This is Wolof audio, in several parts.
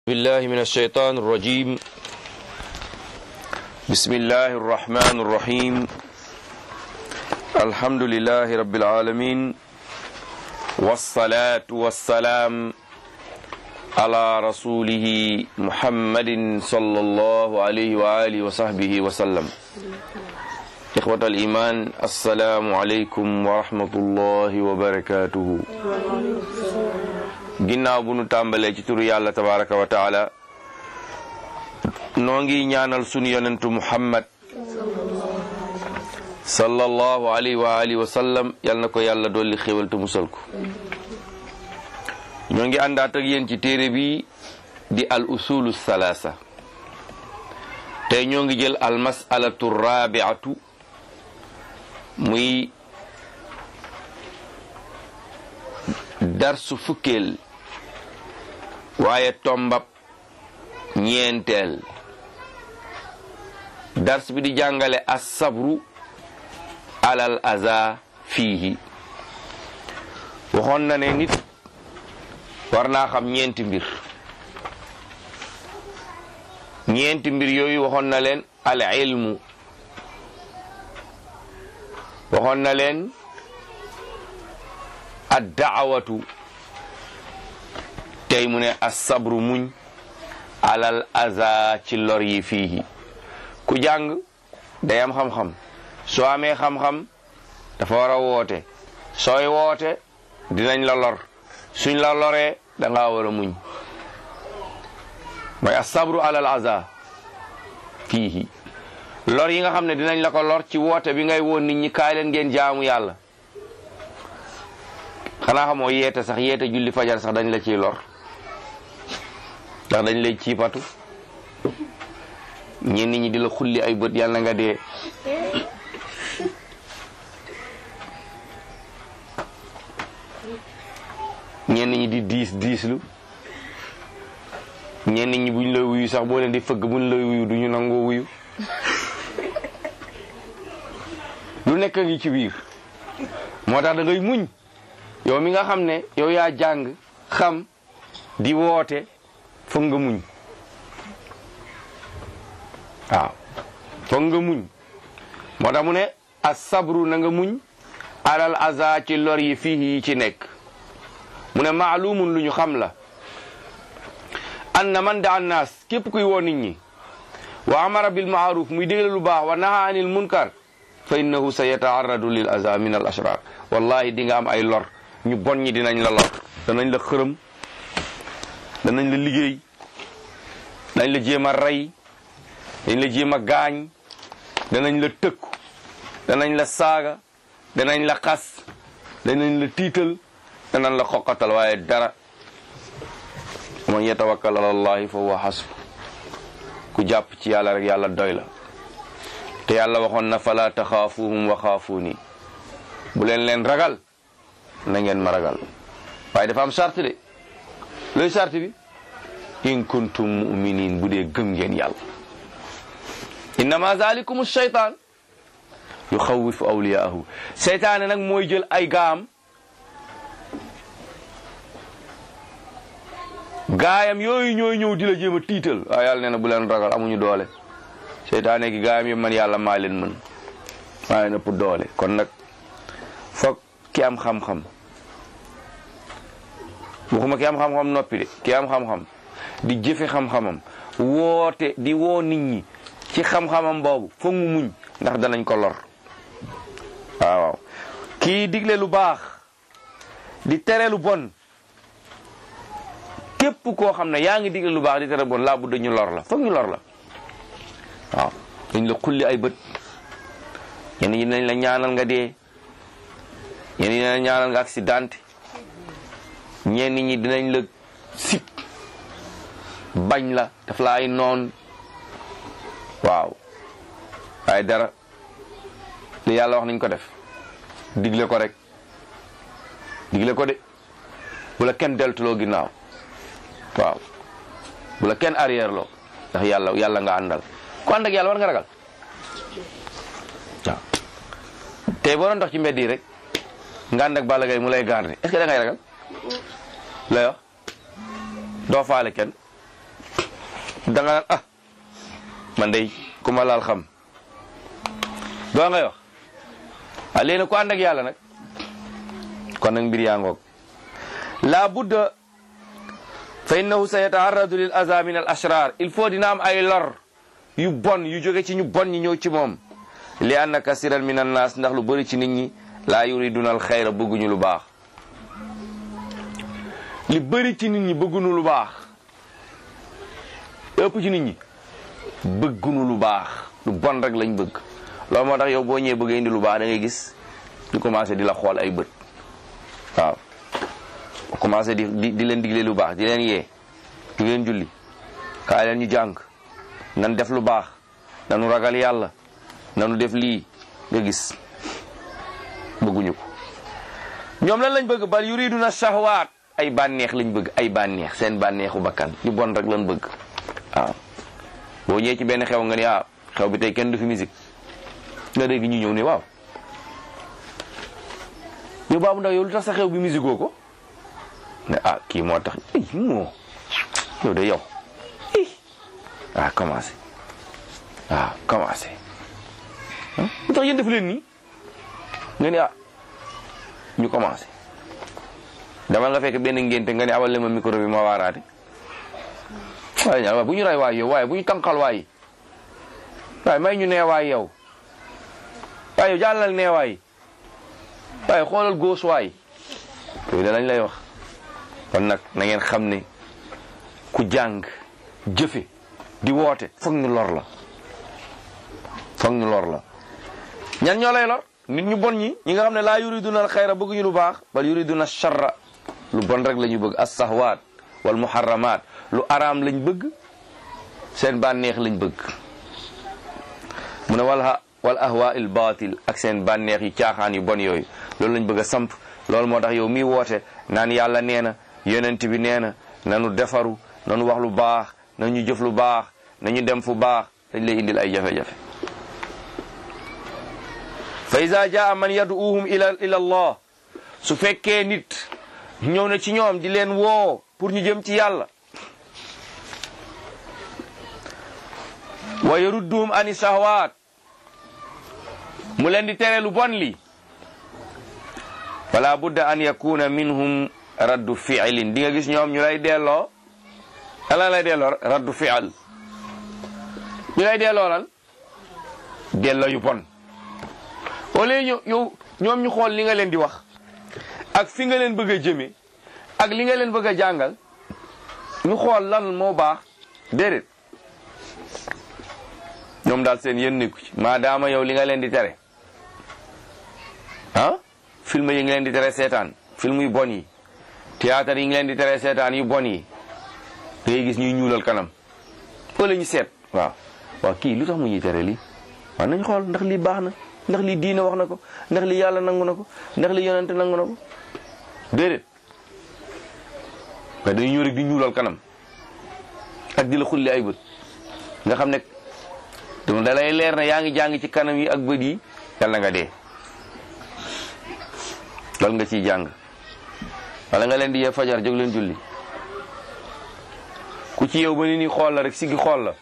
بالله من الشيطان الرجيم بسم الله الرحمن الرحيم الحمد لله رب العالمين والصلاة والسلام على رسوله محمد صلى الله عليه وآله وصحبه وسلم إخوة الإيمان السلام عليكم ورحمة الله وبركاته ginnaaw bu nu tàmbalee ci turu yàlla tabaraka wa taala noo ngi ñaanal sunu yonentu muhammad sallallahu alayhi wa alihi wa sallam yal na ko yàlla dolli xéwal te musal ko ñoo ngi àndaat ak yéen ci téere bi di al usulu salaasa tey ñoo ngi jël al masalatu rabiatu muy darsu fukkeel waaye tombab ñeenteel dars bi di jàngale as-sabru alal aza fiihi waxoon na ne nit war naa xam ñeenti mbir ñeenti mbir yooyu waxoon na leen al ilmu waxoon na leen ad daawatu tey mu ne as-sabru muñ alal aza ci lor yi fiihi ku jàng day am xam-xam soo amee xam-xam dafa war a woote sooy woote dinañ la lor suñ la loree da ngaa war a muñ mooy as-sabru alal aza fiihi lor yi nga xam ne dinañ la ko lor ci woote bi ngay woon nit ñi kaay leen ngeen jaamu yàlla xanaa xamoo yeete sax yeete julli fajar sax dañ la ciy lor ndax dañ lay ciipatu ñenn ñi di la xulli ay bët yàlla nga dee ñenn ñi di diis diislu ñenn ñi buñ la wuyu sax boo leen di fëgg buñ la wuyu duñu nangoo wuyu lu nekk ngi ci biir moo tax da ngay muñ yow mi nga xam ne yow yaa jàng xam di woote foog nga muñ waaw foog nga muñ moo tax mu ne as sabru na nga muñ alal aza ci lor yi fii yi ci nekk mu ne maalumun lu ñu xam la anna man da annaas képp kuy woo nit ñi wa amara bil maaruf muy digle lu baax wa naha anil munkar fa innahu sa yataarradu lil aza min al ashrar wallahi di nga am ay lor ñu bon ñi dinañ la lor danañ la xërëm danañ la liggéey dañ la jéem a rey dañ la jéem a gaañ danañ la tëkku danañ la saaga danañ la xas danañ la tiital danañ la xoqatal waaye dara man yatawakkal ala allahi fa huwa hasbu ku jàpp ci yàlla rek yàlla doy la te yàlla waxoon na fala taxaafuhum wa xaafuuni bu leen leen ragal na ngeen ma ragal waaye dafa am charte de looy charte bi in kuntum muminin bu dee gëm ngeen yàlla innama zalikum shaytan yuxawifu awliyaahu seytaane nag mooy jël ay gaam gaayam yooyu ñooy ñëw di la jéem a tiital waaye yàlla nee na bu leen ragal amuñu doole seytaane gi gaayam yëpp man yàlla maa leen mën maa leen ëpp doole kon nag foog ki am xam-xam waxuma ki am xam-xam noppi de ki am xam-xam di jëfe xam-xamam woote di woo nit ñi ci xam-xamam boobu foog mu muñ ndax danañ ko lor waaw waaw kii digle lu baax di tere lu bon képp koo xam ne yaa ngi digle lu baax di tere bon laa bu dañu lor la foog ñu lor la waaw dañ la xulli ay bët ñenn ñi dinañ la ñaanal nga dee ñenn ñi dinañ ñaanal nga accident ñenn ñi dinañ la sip bañ la daf la ay noon waaw waaye dara li yàlla wax nañ ko def digle ko rek digle ko de bu la kenn deltuloo ginnaaw waaw bu la kenn arrière loo ndax yàlla yàlla nga àndal ku ànd ak yàlla war nga ragal waaw tey boo doon dox ci mbedd yi rek nga ànd ak Balla Gaye mu lay garder est-ce que da ngay ragal lay wax doo faale kenn da nga naan ah man day ku ma laal xam doo ngay wax ah léegi nag ku ànd ak yàlla nag kon nag mbir yaa ngoog la budda fa innahu sa yataarradu lil aza min al ashrar il faut dina am ay lor yu bon yu jóge ci ñu bon ñi ñëw ci moom li anna kasiran min annaas ndax lu bëri ci nit ñi laa yuriduna al xayra bëgguñu lu baax li bëri ci nit ñi bëgguñu lu baax ëpp ci nit ñi bëgguñu lu baax lu bon rek lañ bëgg loolu moo tax yow boo ñëwee bëgg indi lu baax da ngay gis ñu commencé di la xool ay bët waaw commencé di di di leen digle lu baax di leen yee di leen julli kaay leen ñu jàng nan def lu baax nanu ragal yàlla nanu def lii nga gis bëgguñu ko ñoom lan lañ bëgg bal yuriduna shahwaat ay bànneex lañ bëgg ay bànneex seen bànneexu bakkan ñu bon rek lañ bëgg waaw boo ñëwee ci benn xew nga ni ah xew bi tey kenn du fi musique nga dégg ñu ñëw ne waaw yow baabu ndaw yow lu tax sa xew bi musique oo ko ne ah kii moo tax ay moo yow de yow i ah commencé waaw commencé lu tax yéen def leen nii nga ni ah ñu commencé dama nga fekk benn ngénte nga ni awal le ma micro bi ma waaraate waaye ñaar waaye bu ñu ray waay yow waaye bu ñu tànqal waay waaye may ñu nee waay yow waaye yow jàllal nee waay waaye xoolal góos waay yooyu da lañ lay wax kon nag na ngeen xam ne ku jàng jëfe di woote foog ñu lor la foog ñu lor la ñan ñoo lay lor nit ñu bon ñi ñi nga xam ne laa yuriduna al xayra bëgguñu lu baax bal yuriduna charra lu bon rek la ñu bëgg as sahwaat wal muharramat lu araam lañ bëgg seen bànneex lañ bëgg mu ne wal wal ahwa il batil ak seen bànneex yu caaxaan yu bon yooyu loolu lañ bëgg a samp loolu moo tax yow miy woote naan yàlla nee na yonent bi nee na nanu defaru nanu wax lu baax nañu jëf lu baax nañu dem fu baax dañ lay indil ay jafe-jafe fa iza jaa man yaduuhum ila ila allah su fekkee nit ñëw na ci ñoom di leen woo pour ñu jëm ci yàlla wa yarudduhum ani shahwaat mu leen di tere lu bon li fala budda an yakuna minhum raddu fi'lin di nga gis ñoom ñu lay delloo ala lay delloo raddu fi'l ñu lay delloo lan delloo yu bon wala ñu yow ñoom ñu xool li nga leen di wax ak fi nga leen bëgg a jëme ak li nga leen bëgg a jàngal ñu xool lan moo baax déedéet ñoom daal seen yéen nekku ci maadaama yow li nga leen di tere ah film yi ngi leen di tere seetaan film yu bon yi théâtre yi ngi leen di tere seetaan yu bon yi da ngay gis ñuy ñuulal kanam wala ñu seet waaw waaw kii lu tax mu ñuy tere lii waaw nañ xool ndax lii baax na ndax lii diina wax na ko ndax lii yàlla nangu na ko ndax lii yonente nangu na ko déedéet mais dañu ñëw rek di ñuulal kanam ak di la xulli ay bët nga xam ne dama da lay leer na yaa ngi jàng ci kanam yi ak bët yi yàlla nga dee loolu nga ciy jàng wala nga leen di yee fajar jóg leen julli ku ci yow ba ni ni xool la rek siggi xool la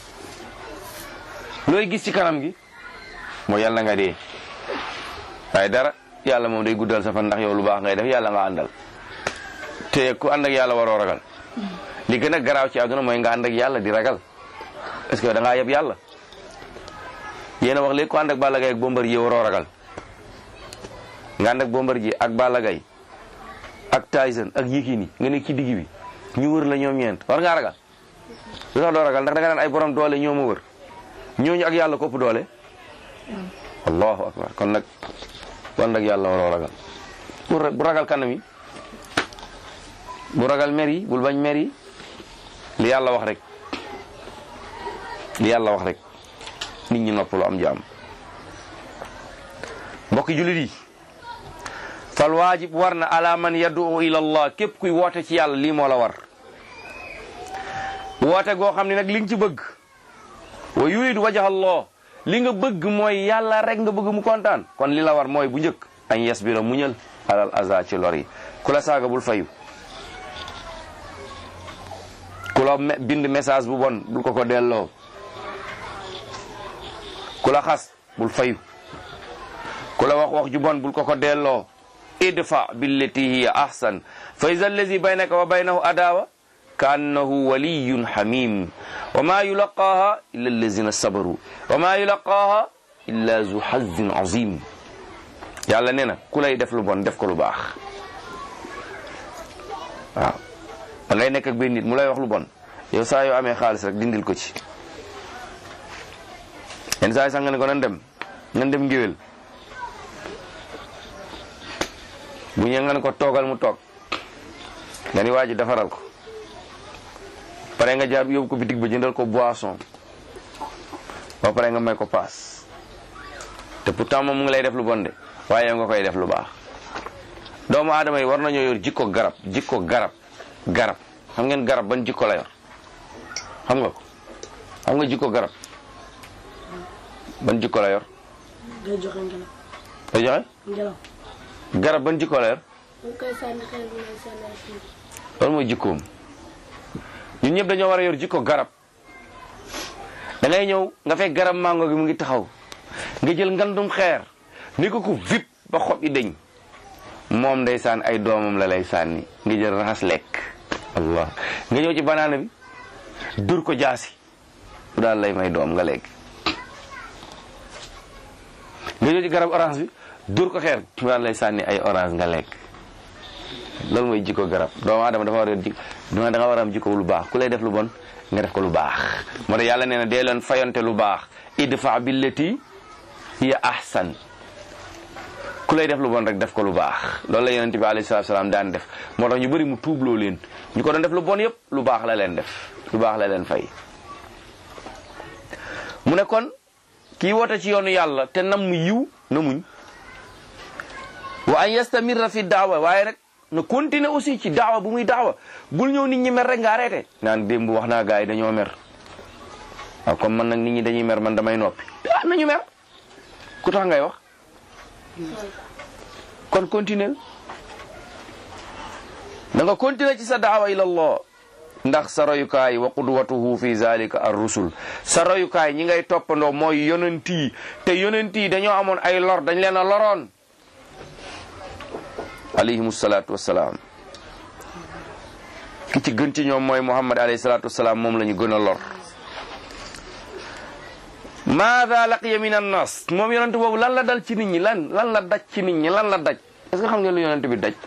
looy gis ci kanam gi mooy yàlla nga dee waaye dara yàlla moom day guddal sa fan ndax yow lu baax ngay def yàlla nga àndal te ku ànd ak yàlla waroo ragal li gën a garaaw ci àdduna mooy nga ànd ak yàlla di ragal est-ce que da ngaa yeb yàlla yéen a wax léegi ku ànd ak Balla Gaye ak Bombardier waroo ragal nga ànd ak Bombardier ak Balla Gaye ak Tyson ak Yékini nga nekk ci digg bi ñu wër la ñoom ñeent war ngaa ragal lu tax doo ragal ndax da nga naan ay borom doole ñoo ma wër ñooñu ak yàlla kopp doole allahu akbar kon nag wan nag yàlla waroo ragal bu ragal kanam yi bu ragal mer yi bul bañ mer yi li yàlla wax rek li yàlla wax rek nit ñi noppalu am jaam mbokki jullit yi fal waajib war na ala man yad'u ila allah képp kuy woote ci yàlla lii moo la war woote goo xam ne nag li nga ci bëgg wa yuridu wajha allah li nga bëgg mooy yàlla rek nga bëgg mu kontaan kon li la war mooy bu njëkk añ yes bi la muñal alal aza ci lor yi ku la saaga bul fayu ku la bind message bu bon bul ko ko delloo ku la xas bul fayu ku la wax wax ju bon bul ko ko delloo idfa billati hiya ahsan fa iza allazi baynaka wa baynahu adawa ka annahu waliyun hamim wa ma yulaqaha illa allazina sabaru wa ma yulaqaha illa zu hazin azim yàlla nee na ku lay def lu bon def ko lu baax waaw da ngay nekk ak benn nit mu lay wax lu bon yow saa yoo amee xaalis rek dindil ko ci yenn saa yi sax nga ne ko nan dem nan dem ngéwél bu ñëwee nga ne ko toogal mu toog nga ni waa ji defaral ko pare nga jaar yóbbu ko bitig ba jëndal ko boisson ba pare nga may ko paas te pourtant moom mu ngi lay def lu bon de waaye yow nga koy def lu baax doomu aadama yi war nañoo yor jikko garab jikko garab garab xam ngeen garab ban jikko la yor xam nga ko xam nga jikko garab ban jikko la yor day joxe ngelaw. day joxe ngelaw. garab ban jikko la yor dañ koy sànni xel bi ngay sànni ay kii. loolu mooy jikkoom ñun ñëpp dañoo war a yor jikko garab da ngay ñëw nga fekk garab mango gi mu ngi taxaw nga jël ngandum xeer ni ko ko vip ba xob yi deñ moom ndeysaan ay doomam la lay sànni nga jël raxas lekk allah nga ñëw ci banaana bi dur ko jaasi bu daal lay may doom nga lekk nga ñëw ci garab orange bi dur ko xeer bu daal lay sànni ay orange nga lekk loolu mooy jikko garab doomu aadama dafa war a jik da nga war a am jikko lu baax ku lay def lu bon nga def ko lu baax moo tax yàlla nee na dee leen fayonte lu baax idfa billati hiya ahsan ku lay def lu bon rek def ko lu baax loolu la yonent bi alayhi salaatu salaam daan def moo tax ñu bëri mu tuubloo leen ñu ko doon def lu bon yëpp lu baax la leen def lu baax la leen fay mu ne kon kii woote ci yoonu yàlla te nam mu yiw na muñ wa an yastamirra fi daawa waaye rek na continuer aussi ci daawa bu muy daawa bul ñëw nit ñi mer rek nga arrêté naan démb wax naa gars yi dañoo mer waaw comme man nag nit ñi dañuy mer man damay noppi ah nañu mer ku tax ngay wax kon continuer da nga continuer ci sa daawa ila Allah ndax sa royukaay wa qudwatuhu fi zalika ar rusul sa royukaay ñi ngay toppandoo mooy yonent yi te yonent yi dañoo amoon ay lor dañ leen a loroon alayhim salaatu wasalaam ki ci gën ci ñoom mooy muhammad alayhi salaatu wasalaam moom la ñu gën a lor maada laqiya min annas moom yonent boobu lan la dal ci nit ñi lan lan la daj ci nit ñi lan la daj est-ce que xam ngeen lu yonent bi daj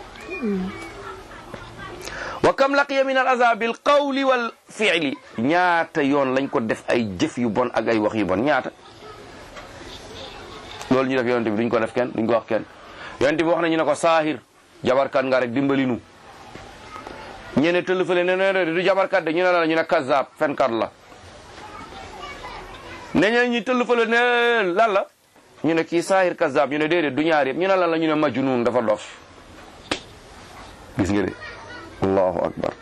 wa kam laqiya min al aza bil qawli wal fi'li ñaata yoon lañ ko def ay jëf yu bon ak ay wax yu bon ñaata loolu ñu def yonent bi duñ ko def kenn duñ ko wax kenn yonent bi wax na ñu ne ko saahir jabarkat nga rek dimbali nu ñene tëll fële ne ne du jabarkat de ñu ne la ñu ne kazaab fenkat la ne ñe ñi tëll fële ne lan la ñu ne kii saahir kazaab ñu ne déedéet du ñaar yëpp ñu ne lan la ñu ne majnun dafa dof gis nga de allahu akbar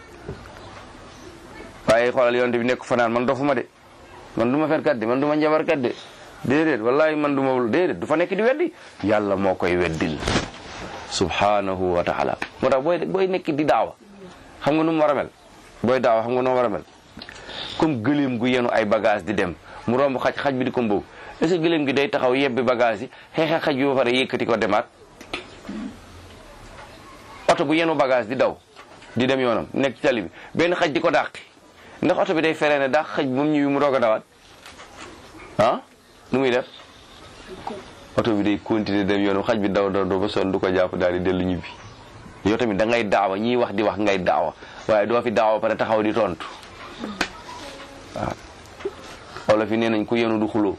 waaye xoolal yonent bi nekk fanaan man dofuma de man du ma fenkat de man du ma jabarkat de déedéet wallahi man du ma déedéet du fa nekk di weddi yàlla moo koy weddil subhanahu wa taala moo tax booy booy nekk di daawa xam nga nu mu war a mel booy daawa xam nga nu mu war a mel comme gëléem gu yenu ay bagage di dem mu romb xaj xaj bi di ko mbow est-ce que gëléem gi day taxaw yebbi bagage yi xeexe xaj bi ba pare yëkkati ko demaat oto bu yenu bagage di daw di dem yoonam nekk ci tali bi benn xaj di ko dàqi ndax oto bi day feree ne dàq xaj bi moom ñëwi mu doog a dawaat ah nu muy def oto bi day continuer dem yoonam xaj bi daw daw daw ba sonn du ko jàpp daal di dellu ñibbi yow tamit da ngay daawa ñiy wax di wax ngay daawa waaye doo fi daawa pare taxaw di tontu waaw wala fi nee nañ ku yenu du xuloo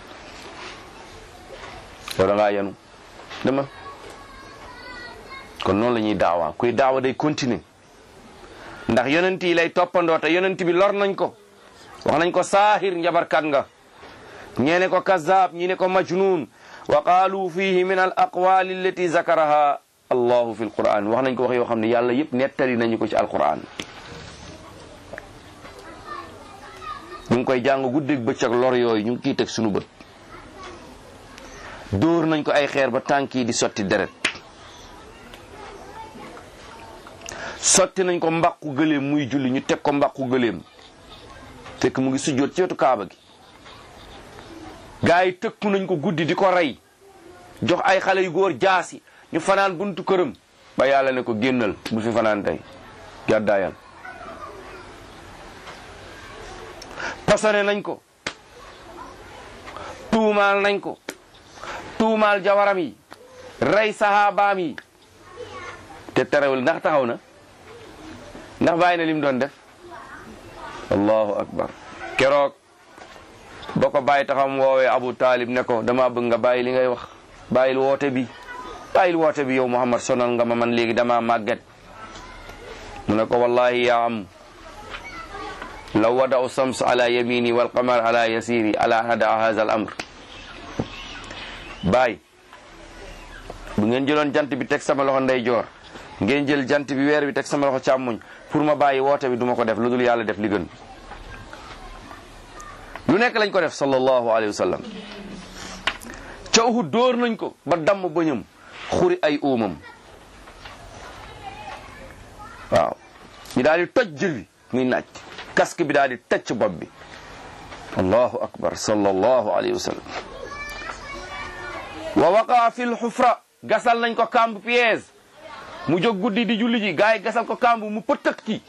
yow da ngaa yenu dama kon noonu la ñuy daawa kuy daawa day continuer ndax yonent yi lay toppandoo te yonent bi lor nañ ko wax nañ ko saahir njabarkat nga ñeene ko kazaab ñi ne ko majnun wa qaalu fihi min al aqwali allati zakaraha allahu fi alquran wax nañ ko wax yoo xam ne yàlla yëpp nettali nañu ko ci alquran ñu ngi koy jàng guddeeg bëccëg lor yooyu ñu ngi kiy teg sunu bët dóor nañ ko ay xeer ba tànk yi di sotti deret sotti nañ ko mbàqu gëléem muy julli ñu teg ko mbàqu gëléem fekk mu ngi sujjoot ci wetu kaaba gi gaa yi tëkku nañ ko guddi di ko rey jox ay xale yu góor jaasi ñu fanaan buntu këram ba yàlla ne ko génnal bu fi fanaan tey gàddaayal posone nañ ko tuumaal nañ ko tuumaal jawaram yi rey saxaabaam yi te terewul ndax taxaw na ndax bàyyi na lim doon def allahu akbar keroog ba ko bàyyi taxam woowee abu taalib ne ko dama bëgg nga bàyyi li ngay wax bàyyil woote bi bàyyil woote bi yow muhammad sonal nga ma man léegi dama màgget mu ne ko wallahi yaa am law wada'u sams ala yamini wal qamar ala yasiri ala hada hadha al amr baay bu ngeen jëloon jant bi teg sama loxo ndeyjoor ngeen jël jant bi weer bi teg sama loxo càmmuñ pour ma bàyyi woote bi duma ko def lu dul yàlla def li gën lu nekk lañ ko def sallallahu alayhi wa sallam ca Uhud dóor nañ ko ba damm bëñam xuri ay uumam waaw ñu daal di toj jël bi muy naaj casque bi daal di tëcc bopp bi allahu akbar sallallahu alayhi wa sallam wa waqaa fi lxufra gasal nañ ko kamb piège mu jóg guddi di julli ji gars yi gasal ko kamb mu pëtëk ci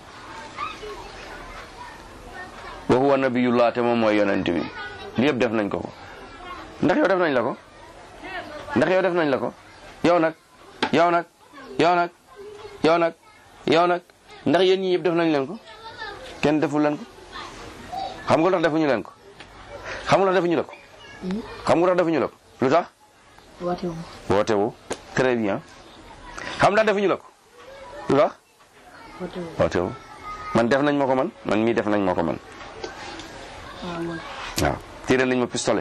wa huwa nabiyullah te moom mooy yonent bi li yëpp def nañ ko ko ndax yow def nañ la ko ndax yow def nañ la ko yow nag yow nag yow nag yow nag yow nag ndax yéen ñi yëpp def nañ leen ko kenn deful leen ko xam nga lu tax defuñu leen ko xam nga lu tax defuñu la ko xam nga lu tax defuñu la ko lu tax woote wu woote wu très bien xam ndax defuñu la ko lu tax woote wu woote wu man def nañ ma ko man man mii def nañ ma ko man waaw man waaw tiré nañ ma pistolet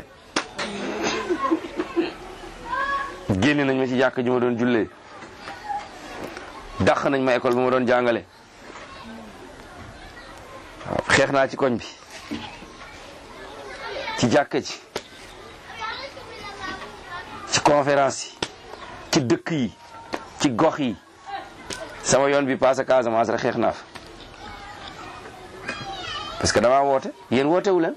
génne nañ ma ci jàkk ji ma doon jullee dàq nañ ma école bi ma doon jàngale waaw xeex naa ci koñ bi ci jàkka ji ci conférence yi ci dëkk yi ci gox yi sama yoon bi passé Casamance rek xeex naa fa parce que damaa woote yéen woote wu leen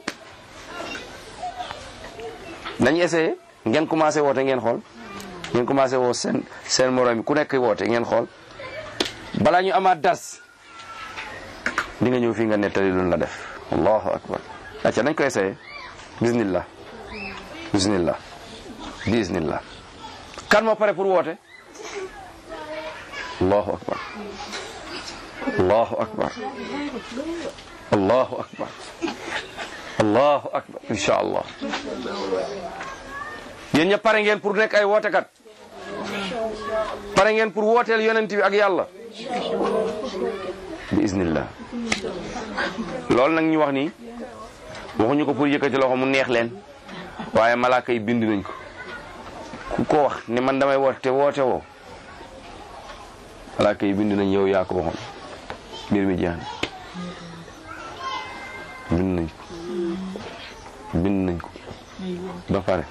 nañ essayé ngeen commencé woote ngeen xool ngeen commencé woo seen seen morom yi ku nekk woote ngeen xool balaa ñu amaat dars di nga ñëw fii nga nettali lu la def allahu akbar acca nañ ko essayé bismillah bismillah bismillah kan moo pare pour woote allahu akbar allahu akbar allahu akbar allahu akbar insha allah yéen ñëpp pare ngeen pour nekk ay wootekat pare ngeen pour wooteel yonent bi ak yàlla bi iznillah loolu nag ñu wax nii waxuñu ko pour yëkkati loxo mu neex leen waaye malaaka yi bind nañ ko ku ko wax ne man damay woote te woote woo malaaka yi bind nañ yow yaa ko waxoon mbir mi jeex na bind nañ ko bind nañ ko ba pare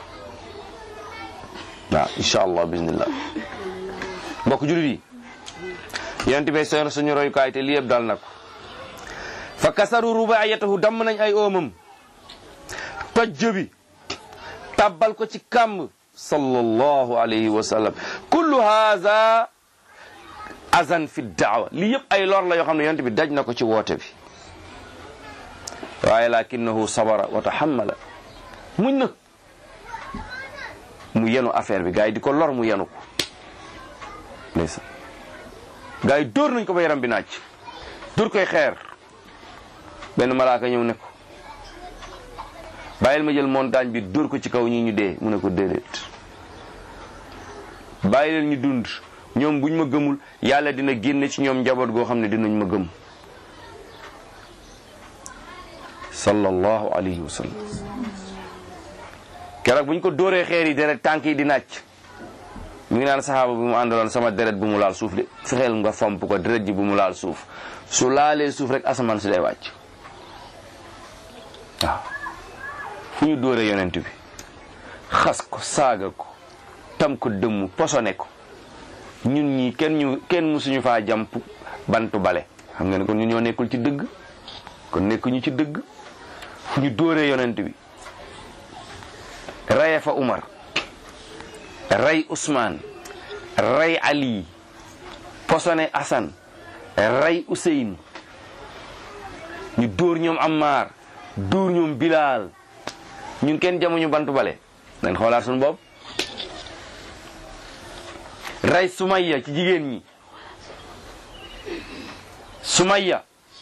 waaw incha allah bismillah mbokk jullit yi yonent bi seen suñu royukaay te lii yëpp dal na ko fa kasaru rubaayatahu damm nañ ay oomam toj jëbi tabbal ko ci kàmb sallallahu alayhi wa sallam kullu haza azan fi daawa lii yëpp ay lor la yoo xam ne yonent bi daj na ko ci woote bi waaye lakinahu sabara wa tahammala muñ na mu yenu affaire bi gars yi di ko lor mu yenu ko ndeysaan gars yi dóor nañ ko ba yaram bi naaj dóor koy xeer benn malaaka ñëw ne ko bàyyil ma jël montagne bi dóor ko ci kaw ñi ñu dee mu ne ko déedéet bàyyi leen ñu dund ñoom buñ ma gëmul yàlla dina génne ci ñoom njaboot goo xam ne dinañ ma gëm sallallahu alayhi wa sallam keroog buñ ko dóoree xeer yi deret tànk yi di nàcc mi ngi naan saxaaba bi mu àndaloon sama deret bu mu laal suuf de fexeel nga fomp ko deret ji bu mu laal suuf su laalee suuf rek asamaan si day wàcc waaw fu ñu dóoree yonent bi xas ko saaga ko tam ko dëmm posone ko ñun ñi kenn ñu kenn musuñu faa jam bantu bale xam ngeen kon ñu ñoo nekkul ci dëgg kon nekkuñu ci dëgg fu ñu dóoree yonent bi raye fa Umar ray Ousmane ray Ali posone Assane ray Ousseyne ñu dóor ñoom Ammar dóor ñoom Bilal ñun kenn jamuñu bantu bale nañ xoolaat suñu bopp ray Sumayya ci jigéen ñi Sumayya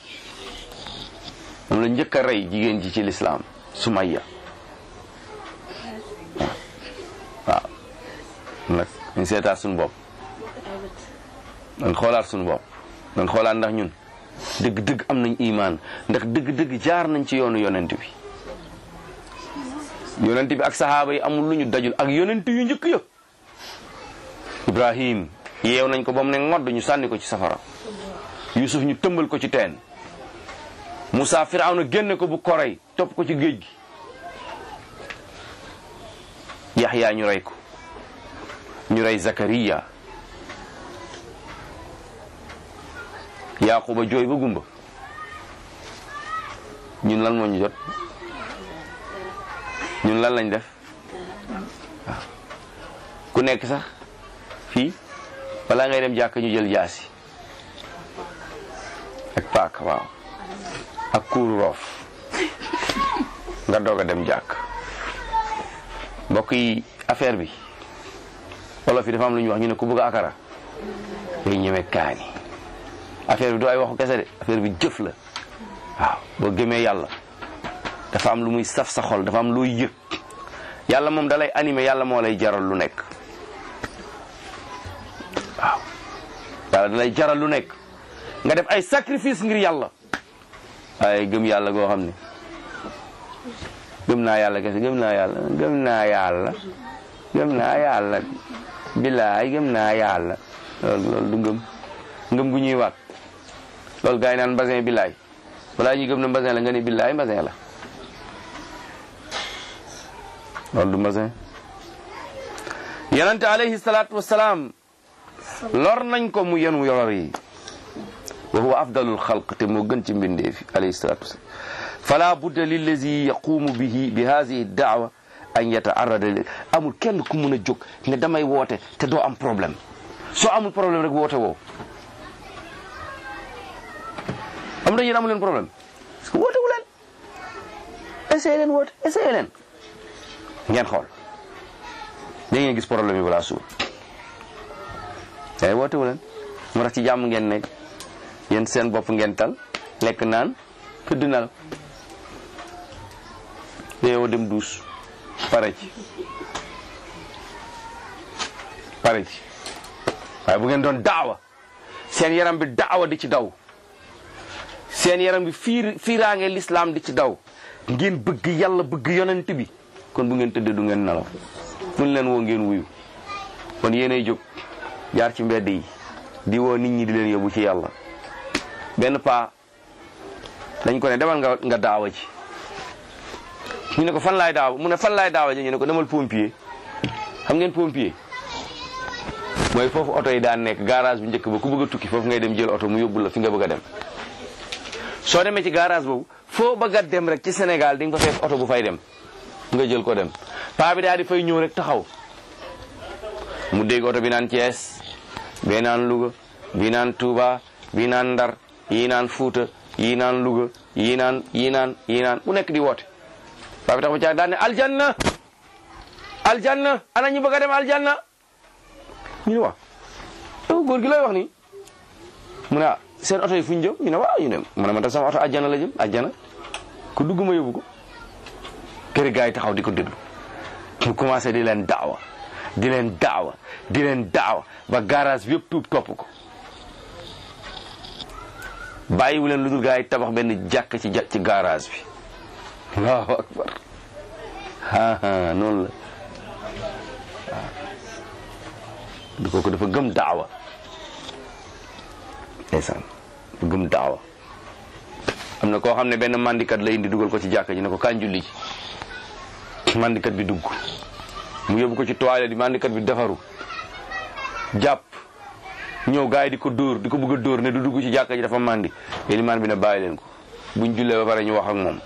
moom la njëkk a rey jigéen ji ci lislaam Sumayya waaw nag ñu seetaat suñu bopp nañ xoolaat suñu bopp nañ xoolaat ndax ñun dëgg-dëgg am nañ imaan ndax dëgg-dëgg jaar nañ ci yoonu yonent bi yonent bi ak sahaaba yi amul lu ñu dajul ak yonent yu njëkk ya Ibrahim yeew nañ ko ba mu ne ngodd ñu sànni ko ci safara Yusuf ñu tëmbal ko ci teen Moussa Firawna génne ko bu korey topp ko ci géej gi Yaxya ñu rey ko ñu rey Zakariya Yaquba jooy ba gumba ñun lan moo ñu jot ñun lan lañ def waaw ku nekk sax fii balaa ngay dem jàkk ñu jël jaasi ak paak waaw ak kuuru roof nga doog a dem jàkk mbokk yi affaire bi wolof yi dafa am lu ñuy wax ñu ne ku bëgg akara day ñeme kaani affaire bi du ay waxu kese de affaire bi jëf la waaw boo gëmee yàlla dafa am lu muy saf sa xol dafa am looy yëg yàlla moom dalay animé yàlla moo lay jaral lu nekk waaw yàlla dalay jaral lu nekk nga def ay sacrifice ngir yàlla ay gëm yàlla goo xam ne gëm naa yàlla kese gëm naa yàlla gëm naa yàlla gëm naa yàlla billaay gëm naa yàlla loolu loolu du ngëm ngëm gu ñuy waat loolu gars yi naan mbasin billaay balaa ñuy gëm na mbasin la nga ne billaay mbasin la loolu du mbasin yonente alayhi salaatu wasalaam lor nañ ko mu yenu lor yi wa huwa afdalul xalq te moo gën ci mbindeefi alayhi salatu wasalam fala budda lillazi yaqumu bihi bi hadihi daawa an yataarrada li amul kenn ku mun a jóg ne damay woote te doo am problème soo amul problème rek woote woo am na yéen amu leen problème parce que woote wu leen essayé leen woote essayé leen ngeen xool da ngeen gis problème yi balaa suur ay woote wu leen moo tax ci jàmm ngeen nekk yéen seen bopp ngeen tal lekk naan tëdd nelaw yow dem duus pare ci pare ci waaye bu ngeen doon daawa seen yaram bi daawa di ci daw seen yaram bi fiir fiiraange lislaam di ci daw ngeen bëgg yàlla bëgg yonent bi kon bu ngeen tëddee du ngeen nelaw fuñ leen woo ngeen wuyu kon yéenay jóg jaar ci mbedd yi di woo nit ñi di leen yóbbu ci yàlla benn paa dañ ko ne demal nga nga daawa ci ñu ne ko fan laay daaw mu ne fan laay daawa ji ñu ne ko demal pompier xam ngeen pompier mooy foofu oto yi daan nekk garage bu njëkk ba ku bëgg a tukki foofu ngay dem jël oto mu yóbbu la fi nga bëgg a dem soo demee ci garage boobu foo bëgg a dem rek ci Sénégal di nga fa fekk oto bu fay dem nga jël ko dem paa bi daal di fay ñëw rek taxaw mu dégg oto bi naan Thiès bee naan Louga bi naan Touba bi naan Ndar yii naan Fuuta yii naan Louga yii naan yii naan yii naan bu nekk di woote paa bi tax ba caag daan ne aljanna aljanna ana ñu bëgg a dem aljanna ñu ne waaw yow góor gi looy wax nii mu ne ah seen oto yi fu ñu jëm ñu ne waaw ñu ne mu ne man tam sama oto aljanna la jëm aljanna ku dugg ma yóbbu ko kër gaa yi taxaw di ko déglu mu commencé di leen daawa di leen daawa di leen daawa ba garage bi yëpp tuub topp ko bàyyiwu leen lu dul gaa yi tabax benn jàkk ci ci garage bi allahu akbar aa noonu la waaw du kooku dafa gëm daawa ndeysaan dafa gëm daawa am na koo xam ne benn mandikat la indi dugal ko ci jàkk ji ne ko kañ julli ci mandikat bi dugg mu yóbbu ko ci toilette bi mandikat bi defaru jàpp ñëw gars yi di ko dóor di ko bëgg a dóor ne du dugg ci jàkka ji dafa màndi ilimaan bi ne bàyyi leen ko buñ jullee ba pare ñu wax ak moom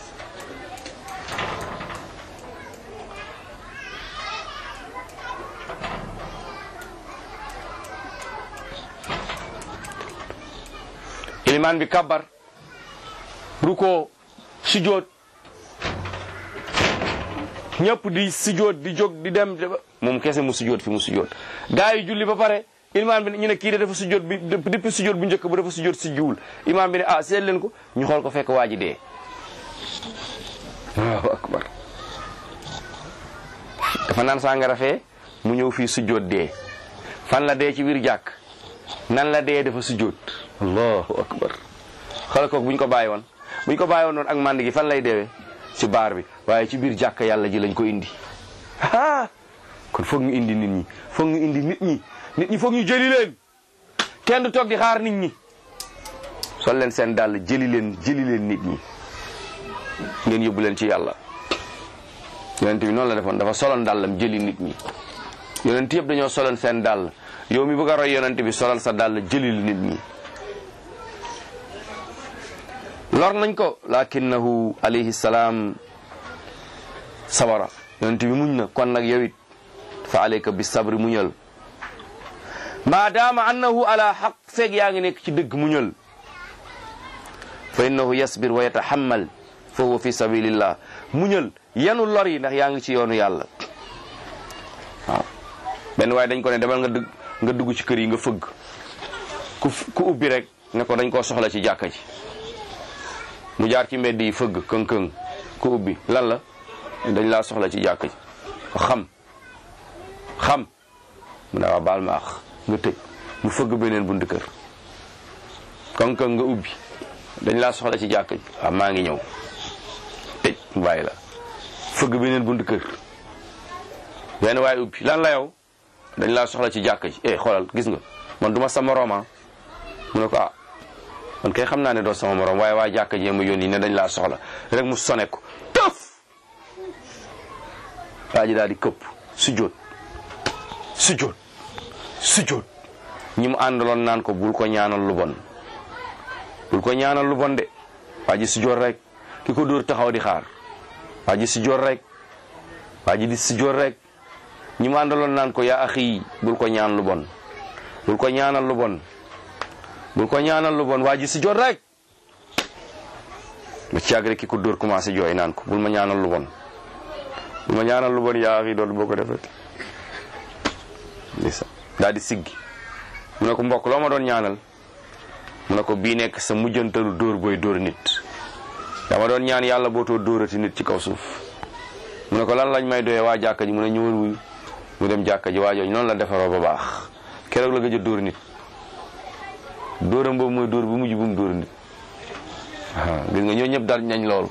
ilimaan bi kabbar ruko sujjóot ñëpp di sujjóot di jóg di dem moom kese mu sujjóot fi mu sujjóot gaa yi julli ba pare imaam bi ñu ne kii de dafa sujjóot bi depuis sujjóot bu njëkk ba dafa sujjóot si jiwul imaam bi ne ah seet leen ko ñu xool ko fekk waa ji dee waaw akbar dafa naan sàngara fee mu ñëw fii sujjóot dee fan la dee ci biir jàkk nan la dee dafa sujjóot allahu akbar xoolal ko bu ñu ko bàyyi woon bu ñu ko bàyyi woon noonu ak mànd gi fan lay deewee ci baar bi waaye ci biir jàkk yàlla ji lañ ko indi ah kon foog ñu indi nit ñi foog ñu indi nit ñi nit ñi foog ñu jëli leen kenn du toog di xaar nit ñi sol leen seen dàll jëli leen jëli leen nit ñi ngeen yóbbu leen ci yàlla yonent bi noonu la defoon dafa soloon dàllam jëli nit ñi yonent yëpp dañoo soloon seen dàll yow mi bëgg a roy yonent bi solal sa dàll jëlil nit ñi lor nañ ko lakinnahu alayhi salaam sabara yonent bi muñ na kon nag yow it fa alayka bi sabri muñal maadaama annahu ala xaq feeg yaa ngi nekk ci dëgg muñal fa innahu yasbir wa yatahammal fa huwa fi sabilillah muñal yanu lor yi ndax yaa ngi ci yoonu yàlla waaw benn waaye dañ ko ne demal nga dugg nga dugg ci kër yi nga fëgg ku ku ubbi rek ne ko dañ koo soxla ci jàkka ji mu jaar ci mbedd yi fëgg këng-këng ku ubbi lan la dañ laa soxla ci jàkka ji xam xam mu ne waa baal ma ax nga tëj mu fëgg beneen bunt kër këng-këng nga ubbi dañ laa soxla ci jàkka ji waaw maa ngi ñëw tëj mu bàyyi la fëgg beneen bunt kër benn waaye ubbi lan la yow dañ laa soxla ci jàkka ji eh xoolal gis nga man duma sa morooma mu ne ko ah man kay xam naa ne doo sama morom waaye waa jàkka jee ma yónni ne dañ laa soxla rek mu sone ko tëf waa ji daal di këpp sujjóot sujjóot sujjóot ñi mu àndaloon naan ko bul ko ñaanal lu bon bul ko ñaanal lu bon de waa ji sujjóot rek ki ko dóor taxaw di xaar waa ji sujjóot rek waa ji di sujjóot rek ñi mu àndaloon naan ko yaa axi bul ko ñaan lu bon bul ko ñaanal lu bon bul ko ñaanal lu bon waa ji si jot rek ba ci yàgg rek ki ko dóor commencé jooy naan ko bul ma ñaanal lu bon bul ma ñaanal lu bon yaa axi doon boo ko defee ndeysaan daal di siggi mu ne ko mbokk loo ma doon ñaanal mu ne ko bii nekk sa mujjantalu dóor booy dóor nit dama doon ñaan yàlla bootoo dóorati nit ci kaw suuf mu ne ko lan lañ may doyee waa jàkka ji mu ne ñëwal wuyu mu dem jàkka ji waa jooju noonu la defaroo ba baax keroog la gëj a dóor nit dóoram boobu mooy dóor bu mujj bu mu dóor nit waaw gis nga ñoo ñëpp dal nañ loolu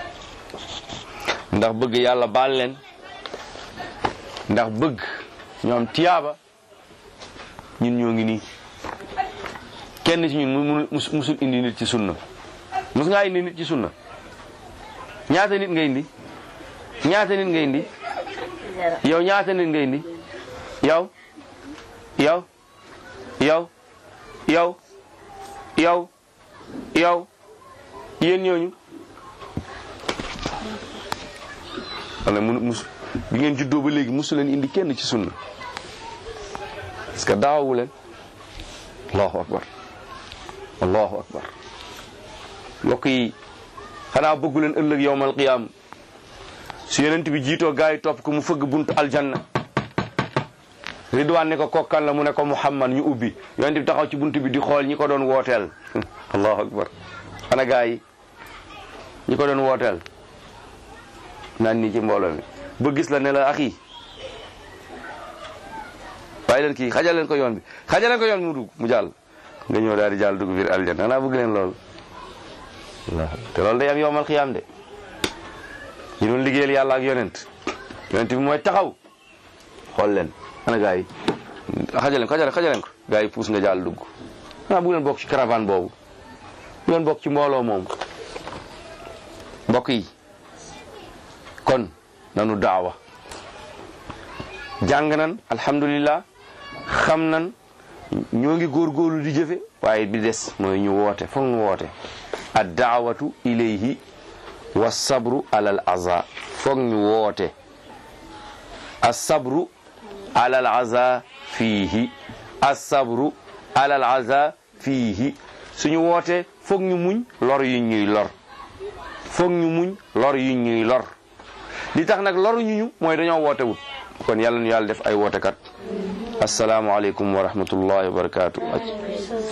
ndax bëgg yàlla baal leen ndax bëgg ñoom tiyaaba ñun ñoo ngi nii kenn ci ñun mu musul indi nit ci sunna mus ngaa indi nit ci sunna ñaata nit nga indi ñaata nit nga indi yow ñaata nit nga indi yow yow yow yow yow yow yéen ñooñu wala mu mus bi ngeen juddoo ba léegi musu leen indi kenn ci sunna parce que daawawu leen allahu akbar allahu akbar mbokk yi xanaa bëggu leen ëllëg yowmal qiyaam su yonent bi jiitoo gaa yi topp ko mu fëgg buntu aljanna ridwaan ne ko kokkan la mu ne ko muhammad ñu ubbi yonent bi taxaw ci buntu bi di xool ñi ko doon wooteel allahu akbar xana gaa yi ñi ko doon wooteel naan nii ci mbooloo mi ba gis la ne la axi bàyyi leen kii xajal leen ko yoon bi xajal leen ko yoon bi mu dugg mu jàll nga ñëw daal di jàll dugg biir aljanna xanaa bëgg leen loolu te loolu day am yowmal xiyaam de ñu doon liggéeyal yàlla ak yonent yonent bi mooy taxaw xool leen ana gaa yi xajaleen ko xajale xajaleen ko gaa yi puus nga jàll dugg xanaa bëgg leen bokk ci caravane boobu bu leen bokk ci mbooloo moom mbokk yi kon nanu daawa jàng nan alhamdulillah xam nan ñoo ngi góorgóorlu di jëfe waaye bi des mooy ñu woote foog ñu woote ad daawatu ilayhi wa sabru alal aza foog ñu woote asabru alal aza fiihi asabru alal aza fiihi suñu woote foog ñu muñ lor yu ñuy lor foog ñu muñ lor yu ñuy lor li tax nag loru ñu ñu mooy dañoo woote wut kon yàlla ñu yàlla def ay wootekat asalaamualeykum wa rahmatullahi wa barakaatu